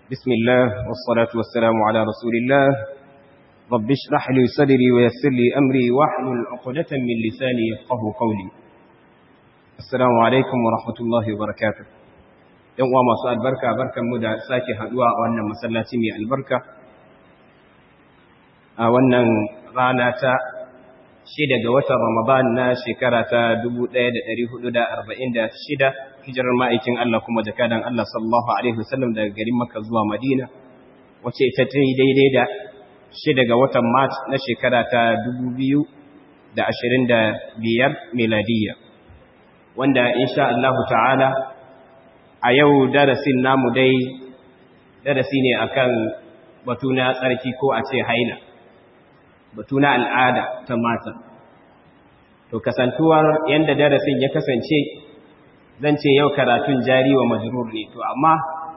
بسم الله والصلاة والسلام على رسول الله رب اشرح لي صدري ويسر لي أمري واحلل عقدة من لساني يفقه قولي السلام عليكم ورحمة الله وبركاته يوم ما سؤال بركة بركة مدى ساكي هدواء وأن مسلاتي من البركة وأن رانا shida ga watan Ramadan na shekara ta 1446 hijirar ma'aikin Allah kuma jakadan Allah sallallahu alaihi wasallam daga garin Makka zuwa Madina wace ita ta daidai da shida ga watan Mart na shekara ta 2025 miladiyya wanda insha Allah ta'ala a yau darasin namu dai darasi ne akan batu na tsarki ko a ce haila batu na al'ada ta mata. To, kasantuwar yadda darasin ya kasance, zan ce yau karatun jari wa majrur ne, to, amma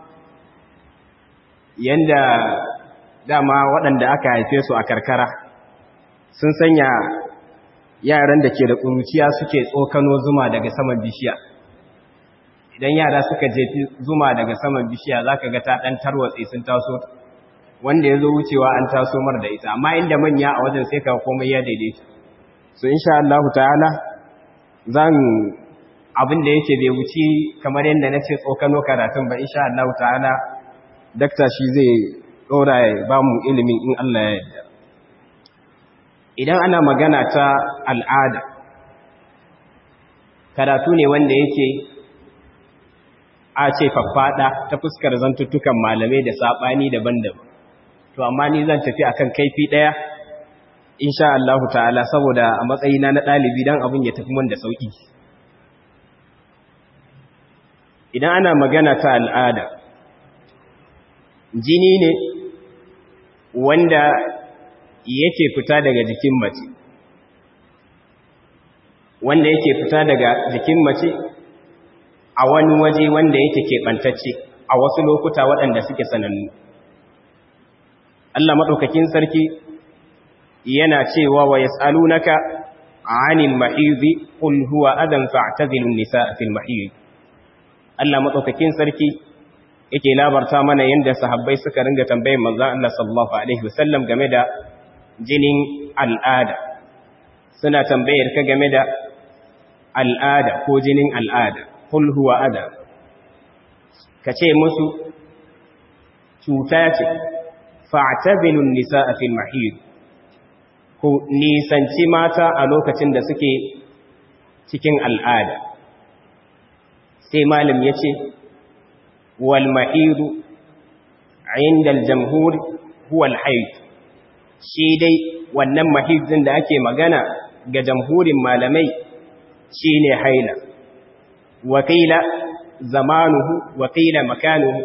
yadda dama waɗanda aka haife su a karkara sun sanya yaran da ke da ƙuruciya suke tsokano zuma daga saman bishiya. Idan yara suka jefi zuma daga saman bishiya za ka ga ta ɗan tarwatse sun taso wanda ya zo wucewa an taso mar da ita amma inda manya a wajen sai ka komai ya daidaita so insha Allah ta'ala zan abin da yake bai wuci kamar yadda na ce tsokano karatun ba insha Allah ta'ala dakta shi zai ɗora ya ba mu ilimin in Allah ya yarda idan ana magana ta al'ada karatu ne wanda yake a ce faffaɗa ta fuskar zantuttukan malamai da saɓani daban-daban to amma ni zan tafi akan kaifi daya insha Allah ta'ala saboda a matsayina na dalibi dan abun ya tafi mun da sauki idan ana magana ta al'ada jini ne wanda yake fita daga jikin mace wanda yake fita daga jikin mace a wani waje wanda yake keɓantacce a wasu lokuta waɗanda suke sanannu Allah maɗaukakin sarki yana cewa wa yas'alunaka 'anil mahidhi qul huwa adan fa'tazilun nisaa fil mahidh Allah maɗaukakin sarki yake labarta mana yanda sahabbai suka ringa tambayar manzon Allah sallallahu alaihi wasallam game da jinin al'ada suna tambayar ka game da al'ada ko jinin al'ada qul huwa adan kace musu cuta ce fa'tazilun nisaa fil mahid ku nisanci mata a lokacin da suke cikin al'ada sai malam yace wal mahidu inda al-jamhur huwa al-hayd shi dai wannan mahidin da ake magana ga jamhurin malamai shine haila wakila zamanuhu wakila makanuhu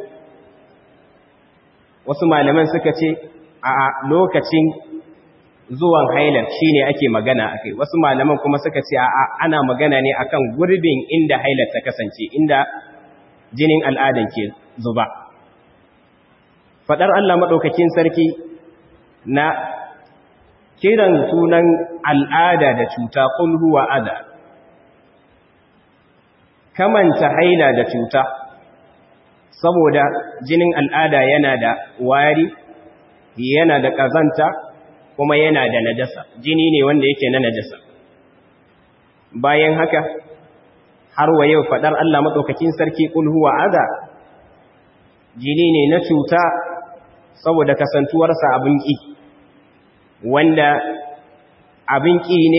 wasu malaman suka ce a lokacin zuwan hailar shine ake magana akai wasu malaman kuma suka ce a ana magana ne akan gurbin inda hailar ta kasance inda jinin al'adan ke zuba fadar Allah madaukakin sarki na kiran sunan al'ada da cuta qul huwa adha kamanta haila da cuta saboda jinin al'ada yana da wari yana da ƙazanta kuma yana da najasa jini ne wanda yake na najasa bayan haka har wa yau faɗar Allah maɗaukakin sarki ƙulhuwa aza jini ne na cuta saboda kasantuwarsa abin ƙi wanda abin ƙi ne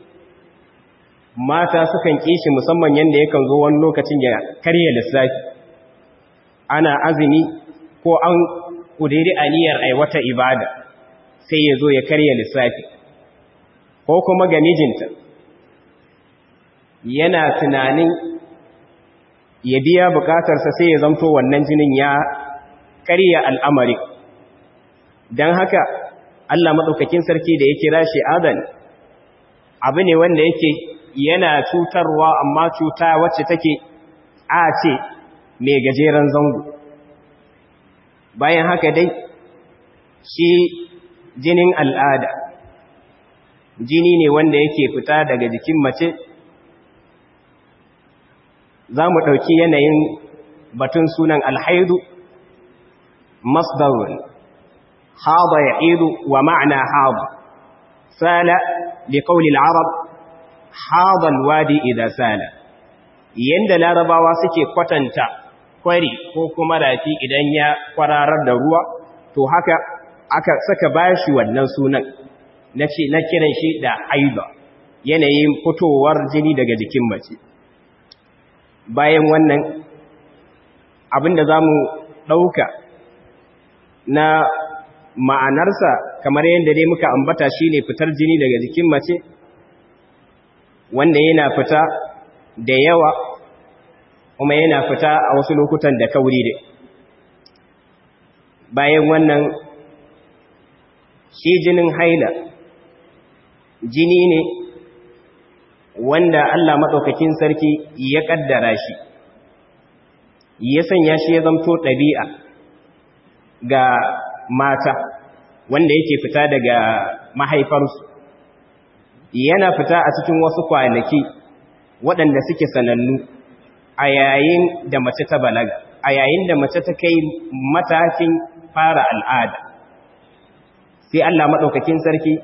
mata sukan ƙi shi musamman yadda yakan zo wani lokacin ya karya lissafi ana azumi ko an ƙudiri aniyar aiwata ibada sai ya zo ya karya lissafi ko kuma ga mijinta yana tunanin ya biya bukatarsa sai ya zamto wannan jinin ya karya al'amari don haka Allah maɗaukakin sarki da ya kira shi adan abu ne wanda yake yana cutarwa amma cuta wacce take a ce mai gajeren zango bayan haka dai shi jinin al'ada jini ne wanda yake fita daga jikin mace za mu ɗauki yanayin batun sunan alhaidu masdarun hada ya'idu wa ma'na hada sala li qawli al-arab hada al-wadi idha sala yanda larabawa suke kwatanta kwari ko kuma rafi idan ya kwararar da ruwa to haka aka saka bashi wannan sunan na ce na kiran shi da haiba yanayin fitowar jini daga jikin mace bayan wannan abinda za mu ɗauka na ma'anarsa kamar yadda dai muka ambata shi ne fitar jini daga jikin mace wanda yana fita da yawa kuma yana fita a wasu lokutan da kauri da bayan wannan shi jinin haila jini ne wanda Allah maɗaukakin sarki ya ƙaddara shi ya sanya shi ya zamto ɗabi'a ga mata wanda yake fita daga mahaifarsu yana fita a cikin wasu kwanaki waɗanda suke sanannu a yayin da mace ta balaga a yayin da mace ta kai matakin fara al'ada sai Allah maɗaukakin sarki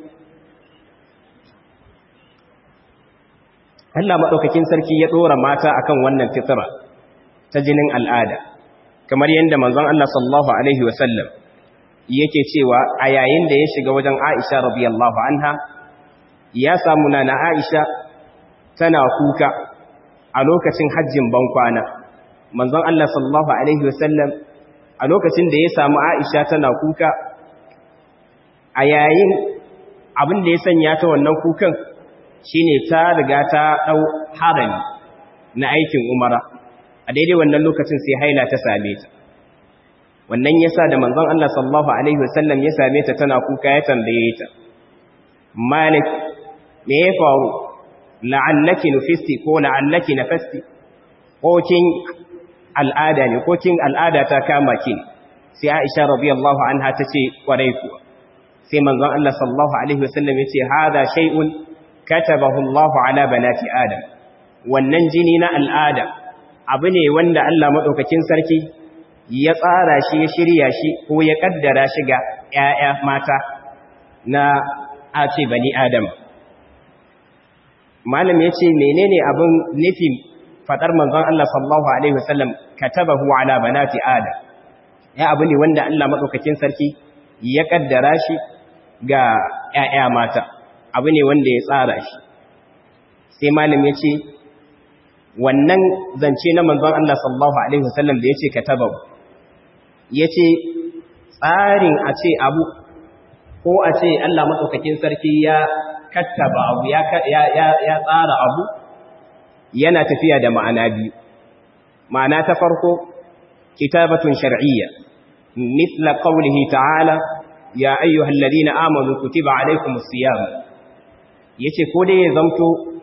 Allah maɗaukakin sarki ya ɗora mata akan wannan fitira ta jinin al'ada kamar yadda manzon Allah sallallahu alaihi wasallam yake cewa a yayin da ya shiga wajen Aisha radiyallahu anha ya samu na Aisha tana kuka a lokacin hajjin bankwana manzon Allah sallallahu alaihi wasallam a lokacin da ya samu Aisha tana kuka a yayin abin da ya sanya ta wannan kukan shine ta riga ta dau harami na aikin umara a daidai wannan lokacin sai haila ta same ta wannan yasa da manzon Allah sallallahu alaihi wasallam ya same ta tana kuka ya tambaye ta malik me ya faru la'allaki nufisti ko la'allaki nafasti ko kin al'ada ne ko kin al'ada ta kama ki sai Aisha radiyallahu anha tace kwarai kuwa sai manzon Allah sallallahu alaihi wasallam yace hada shay'un katabahu Allah ala banati adam wannan jini na al'ada abu ne wanda Allah madaukakin sarki ya tsara shi ya shirya shi ko ya kaddara shi ga ƴaƴa mata na a ce bani adam malam yace menene abin nufin fadar manzon Allah sallallahu alaihi wasallam katabahu ala banati adam ya abu ne wanda Allah madaukakin sarki ya kaddara shi ga ƴaƴa mata abu ne wanda ya tsara shi sai malam yace wannan zance na manzon Allah sallallahu alaihi wasallam da yace katabahu yace tsarin a ce abu ko a ce Allah madaukakin sarki ya kattaba abu ya ya tsara abu yana tafiya da ma'ana biyu ma'ana ta farko kitabatun shar'iyya mithla qawlihi ta'ala ya ayyuhal ladina amanu kutiba alaykumus siyam yace ko dai ya zamto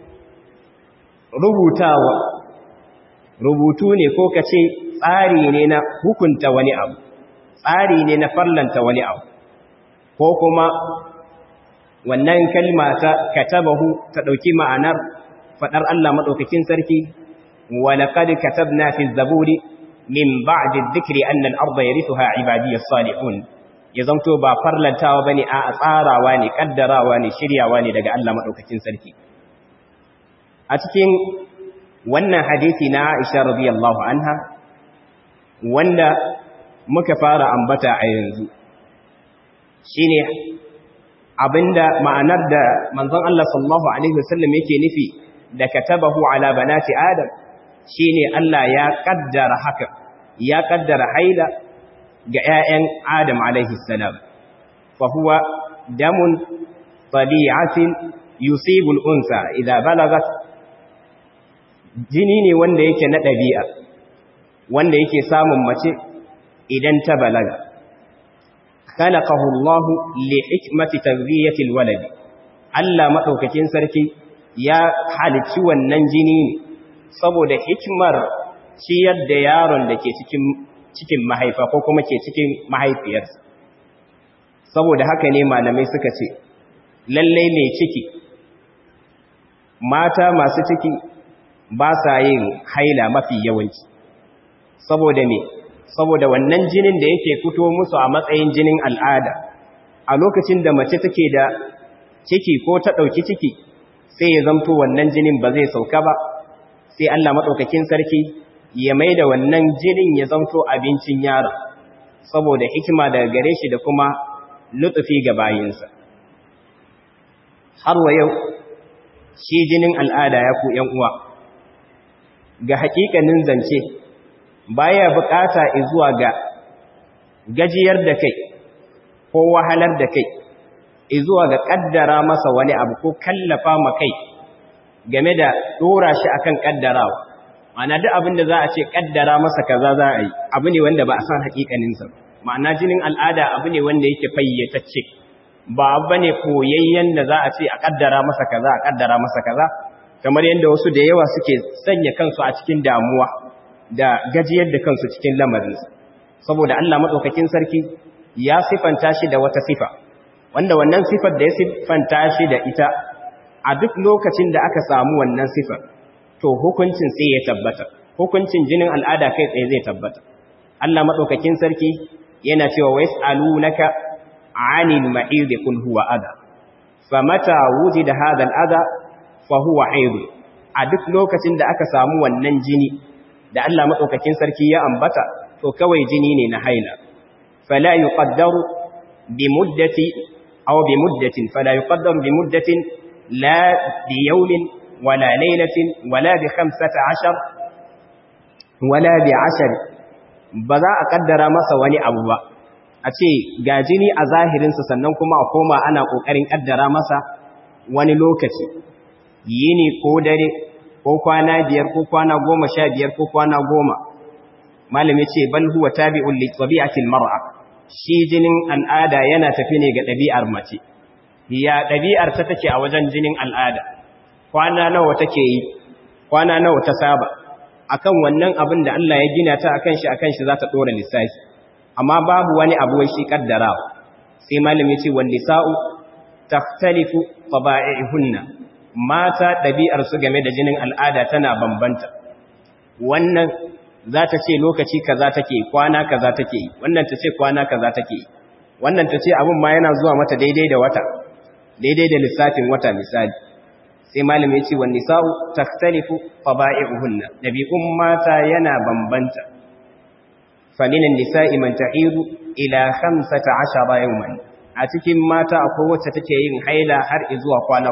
rubutawa rubutu ne ko kace tsari ne na hukunta wani abu tsari ne na farlanta wani abu ko kuma wannan kalma ta katabahu ta dauki ma'anar fadar Allah madaukakin sarki wa laqad katabna fi zaburi min ba'di dhikri anna al-ardha yarithuha ibadiyas salihun ya zanto ba farlantawa bane a tsarawa ne kaddarawa ne shiryawa ne daga Allah madaukakin sarki a cikin wannan hadisi na Aisha radiyallahu anha wanda muka fara ambata a yanzu shine abinda ma'anar da manzon Allah sallallahu alaihi wasallam yake nufi da katabahu ala banati adam shine Allah ya kaddara haka ya kaddara haila ga ƴaƴan Adam alaihi salam fa huwa damun tabi'atin yusibu al-unsa idha balagat jini ne wanda yake na ɗabi'a wanda yake samun mace idan ta balaga khalaqahu Allah li hikmati tarbiyati al-walad Allah madaukakin sarki ya halicci wannan jini ne saboda hikmar ciyar da yaron da ke cikin cikin mahaifa ko kuma ke cikin mahaifiyarsa saboda haka ne malamai suka ce lallai mai ciki mata masu ciki ba sa yin haila mafi yawanci saboda me saboda wannan jinin da yake fito musu a matsayin jinin al'ada a lokacin da mace take da ciki ko ta ɗauki ciki sai ya zamto wannan jinin ba zai sauka ba sai Allah maɗaukakin sarki ya mai da wannan jinin ya zamto abincin yara saboda hikima daga gare shi da kuma lutsufi ga bayinsa har wa yau shi jinin al'ada ya ku uwa ga haƙiƙanin zance baya bukata zuwa ga gajiyar da kai ko wahalar da kai zuwa ga kaddara masa wani abu ko kallafa ma kai game da dora shi akan kaddarawa ma'ana duk abin da za a ce kaddara masa kaza za a yi abu ne wanda ba a san hakikaninsa ma'ana jinin al'ada abu ne wanda yake fayyatacce ba abu ne koyayyen da za a ce a kaddara masa kaza a kaddara masa kaza kamar yadda wasu da yawa suke sanya kansu a cikin damuwa da gajiyar da kansu cikin lamarinsa saboda Allah madaukakin sarki ya sifanta shi da wata sifa wanda wannan sifar da ya sifanta shi da ita a duk lokacin da aka samu wannan sifar to hukuncin sai ya tabbata hukuncin jinin al'ada kai tsaye zai tabbata Allah madaukakin sarki yana cewa waysalunaka 'anil ma'id qul huwa adha famata wujida hadha al-adha fa huwa haid a duk lokacin da aka samu wannan jini da Allah madaukakin sarki ya ambata to kawai jini ne na haila fala yuqaddaru bi muddati aw bi muddatin fala yuqaddaru bi muddatin la bi yawmin wala laylatin wala bi 15 wala bi 10 ba za a kaddara masa wani abu ba a ce ga jini a zahirinsa sannan kuma a koma ana kokarin kaddara masa wani lokaci yini ko dare ko kwana biyar ko kwana goma sha biyar ko kwana goma malami ce bal huwa tabi'un li tabi'atil mar'a shi jinin al'ada yana tafi ne ga ɗabi'ar mace ya ɗabi'ar ta take a wajen jinin al'ada kwana nawa take yi kwana nawa ta saba akan wannan abin da Allah ya gina ta akan shi akan shi za ta dora lissafi amma babu wani abu wai shi kaddara sai malami ce wan nisa'u takhtalifu taba'ihunna mata ɗabi'ar su game da jinin al'ada tana bambanta wannan za ta ce lokaci kaza take kwana kaza take wannan ta ce kwana kaza take wannan ta ce abin ma yana zuwa mata daidai da wata daidai da lissafin wata misali sai malam ya ce wa nisa'u takhtalifu fada'i'uhunna dabi'un mata yana bambanta faminan nisa'i man ta'idu ila 15 yawman a cikin mata akwai wacce take yin haila har zuwa kwana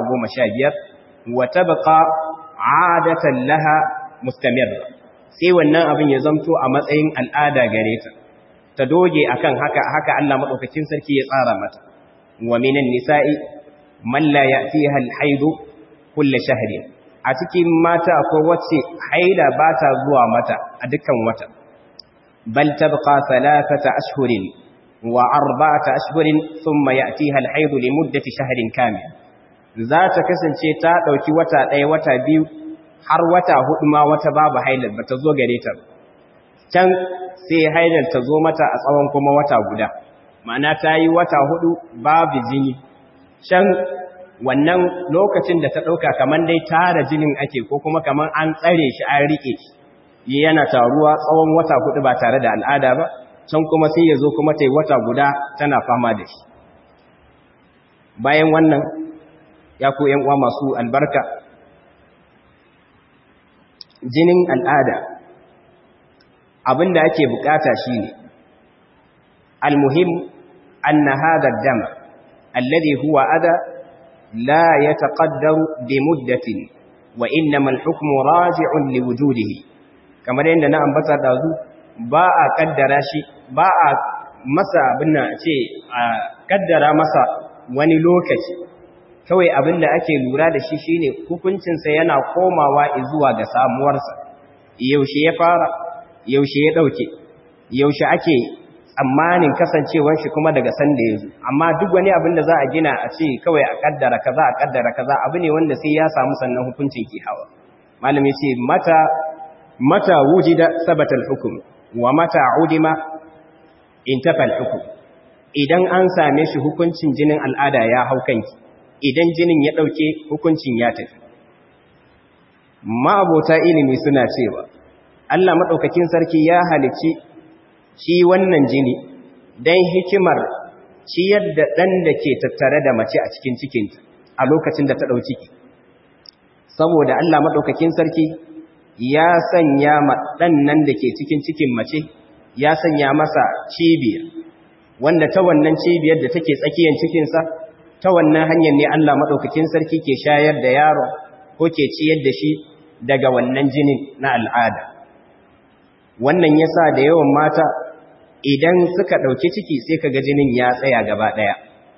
15 wa tabqa 'adatan laha mustamirra sai wannan abin ya zamto a matsayin al'ada gare ta ta doge akan haka haka Allah madaukakin sarki ya tsara mata wa minan nisa'i man la ya'tiha al-haidu kullu shahrin a cikin mata akwai wacce haila ba ta zuwa mata a dukkan wata bal tabqa thalathata ashhurin wa arba'ata ashhurin thumma ya'tiha al-haidu li muddati shahrin kamil za ta kasance ta dauki wata ɗaya wata biyu har wata hudu ma wata babu hailar ba ta zo gare ta can sai hailar ta zo mata a tsawon kuma wata guda ma'ana ta yi wata hudu babu jini can wannan lokacin da ta ɗauka kamar dai tara jinin ake ko kuma kamar an tsare shi an riƙe shi yana taruwa tsawon wata hudu ba tare da al'ada ba can kuma sai ya zo kuma ta yi wata guda tana fama da shi bayan wannan ya ku uwa masu albarka jinin al'ada abinda ake bukata shine almuhim anna hadha ad-dam alladhi huwa adha la yataqaddaru bi muddatin wa innama al-hukmu raji'un li wujudihi kamar yadda na ambata dazu ba a kaddara shi ba a masa abinda ce a kaddara masa wani lokaci kawai abin da ake lura da shi shine hukuncinsa yana komawa zuwa ga samuwarsa yaushe ya fara yaushe ya dauke yaushe ake tsammanin kasancewar shi kuma daga san da yazo amma duk wani abin da za a gina a ce kawai a kaddara kaza a kaddara kaza abu ne wanda sai ya samu sannan hukuncin ki hawa malami ce mata mata wujida sabata al-hukm wa mata udima intafa al-hukm idan an same shi hukuncin jinin al'ada ya hau kanki idan jinin ya ɗauke hukuncin ya tafi. Ma'abota ilimi suna cewa, Allah maɗaukakin sarki ya halici shi wannan jini dan hikimar ciyar da ɗan da ke tattare da mace a cikin cikinta a lokacin da ta ɗau ciki saboda Allah maɗaukakin sarki ya sanya ma ɗan nan da ke cikin cikin mace ya sanya masa cibiya wanda ta wannan cibiyar da take tsakiyar cikinsa ta wannan hanyar ne Allah maɗaukakin sarki ke shayar da yaro ko ke ciyar da shi daga wannan jinin na al'ada wannan ya sa da yawan mata idan suka ɗauki ciki sai ka ga jinin ya tsaya gaba ɗaya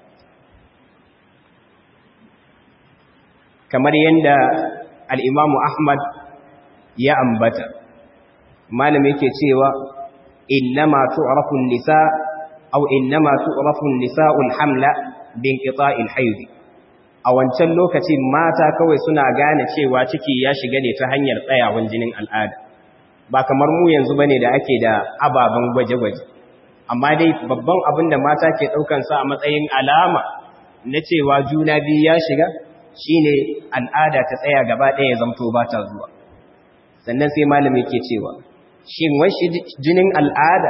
kamar yadda al'imamu Ahmad ya ambata malam yake cewa innama tu'rafun nisa aw innama tu'rafun nisa'ul hamla bin qita'il hayd a wancan lokacin mata kawai suna gane cewa ciki ya shiga ne ta hanyar tsayawan jinin al'ada ba kamar mu yanzu bane da ake da ababen gwaje-gwaje amma dai babban abin da mata ke daukan sa a matsayin alama na cewa juna biyu ya shiga shine al'ada ta tsaya gaba ɗaya zamto ba ta zuwa sannan sai malami ke cewa shin wai jinin al'ada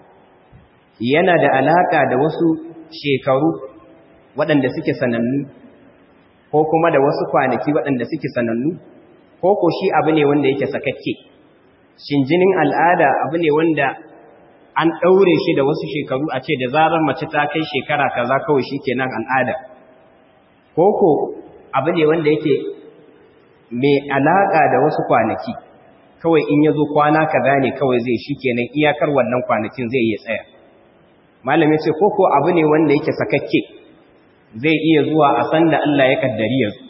yana da alaka da wasu shekaru waɗanda suke sanannu ko kuma da wasu kwanaki waɗanda suke sanannu ko ko shi abu ne wanda yake sakakke shin jinin al'ada abu ne wanda an ɗaure shi da wasu shekaru a ce da zarar mace ta kai shekara kaza kawai shi kenan al'ada ko ko abu ne wanda yake mai alaƙa da wasu kwanaki kawai in ya zo kwana kaza ne kawai zai shi kenan iyakar wannan kwanakin zai iya tsaya malam ya ce ko ko abu ne wanda yake sakakke zai iya zuwa a san da Allah ya kaddari yanzu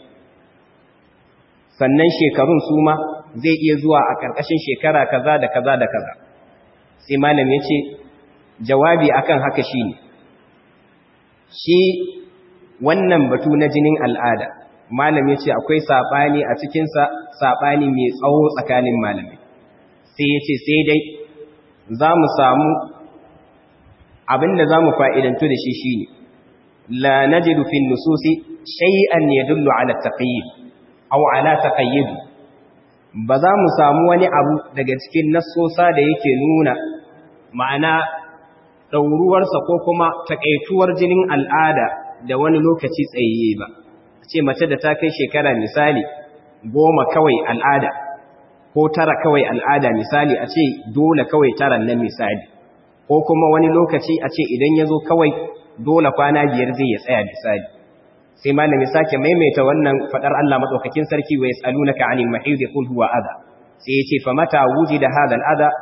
sannan shekarun su ma zai iya zuwa a ƙarƙashin shekara kaza da kaza da kaza sai malam ya ce jawabi akan haka shine shi wannan batu na jinin al'ada malam ya ce akwai saɓani a cikinsa saɓani mai tsawo tsakanin malamai sai ya ce sai dai za mu samu abinda za mu fa'idantu da shi shi ne la na jirufin nususi shay'an ya dullu ala taƙayyid au ala taƙayyid ba za mu samu wani abu daga cikin nassosa da yake nuna ma'ana ɗauruwarsa ko kuma taƙaituwar jinin al'ada da wani lokaci tsayayye ba ce mace da ta kai shekara misali goma kawai al'ada ko tara kawai al'ada misali a ce dole kawai tara nan misali ko kuma wani lokaci a ce idan ya zo kawai dole kwana biyar zai ya tsaya misali sai malami sake maimaita wannan fadar Allah madaukakin sarki wa yasalunaka anil mahid qul huwa adha sai yace fa mata wujida hadha al adha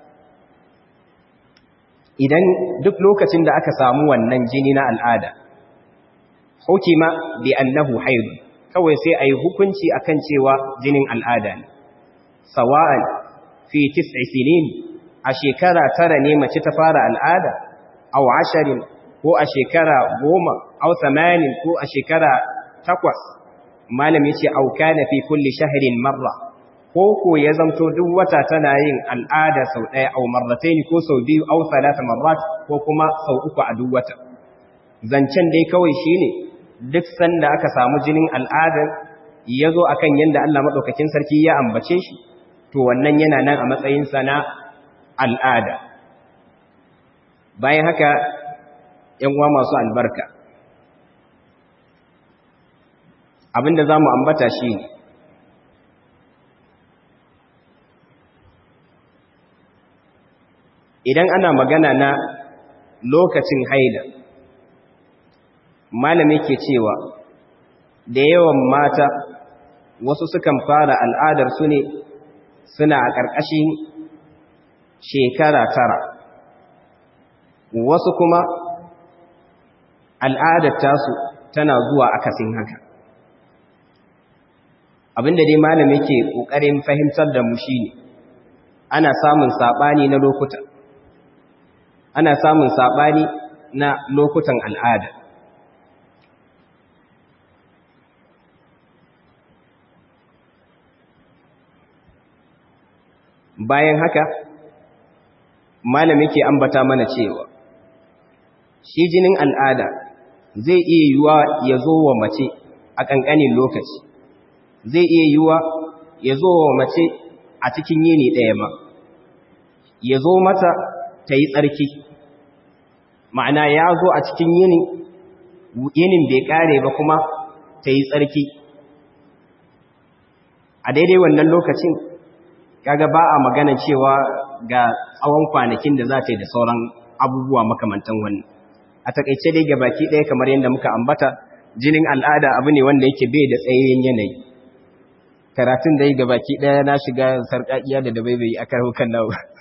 idan duk lokacin da aka samu wannan jini na al'ada hukima bi annahu haid kawai sai ayi hukunci akan cewa jinin al'ada ne sawa'an fi tis'i sinin a shekara tara ne mace ta fara al'ada aw asharin ko a shekara goma aw thamanin ko a shekara takwas malam yace aw kana fi kulli shahrin marra ko ko ya zamto duk wata tana yin al'ada sau ɗaya aw marrataini ko sau biyu aw thalatha marrat ko kuma sau uku a duk wata zancen dai kawai shine duk sanda aka samu jinin al'adar ya zo akan yadda Allah maɗaukakin sarki ya ambace shi to wannan yana nan a matsayinsa na al'ada bayan haka uwa masu albarka abinda za mu ambata shi ne idan ana magana na lokacin haila malami ke cewa da yawan mata wasu sukan fara al'adar su ne suna a ƙarƙashin shekara tara wasu kuma al'adar tasu tana zuwa akasin haka abinda dai malami ke ƙoƙarin fahimtar da mu shi ne ana samun saɓani na lokuta ana samun saɓani na lokutan al'ada bayan haka malami ke ambata mana cewa shi jinin al'ada zai iya yiwuwa ya zo wa mace a ƙanƙanin lokaci zai iya yiwuwa ya zo wa mace a cikin yini ɗaya ma ya zo mata ta yi tsarki ma'ana ya zo a cikin yinin yinin bai kare ba kuma ta yi tsarki a daidai wannan lokacin kaga ba a magana cewa ga tsawon kwanakin da za ta yi da sauran abubuwa makamantan wannan a takaice dai baki ɗaya kamar yadda muka ambata jinin al'ada abu ne wanda yake bai da tsayayyen yanayi karatun dai baki ɗaya na shiga sarƙaƙiya da dabaibai a karukan nawa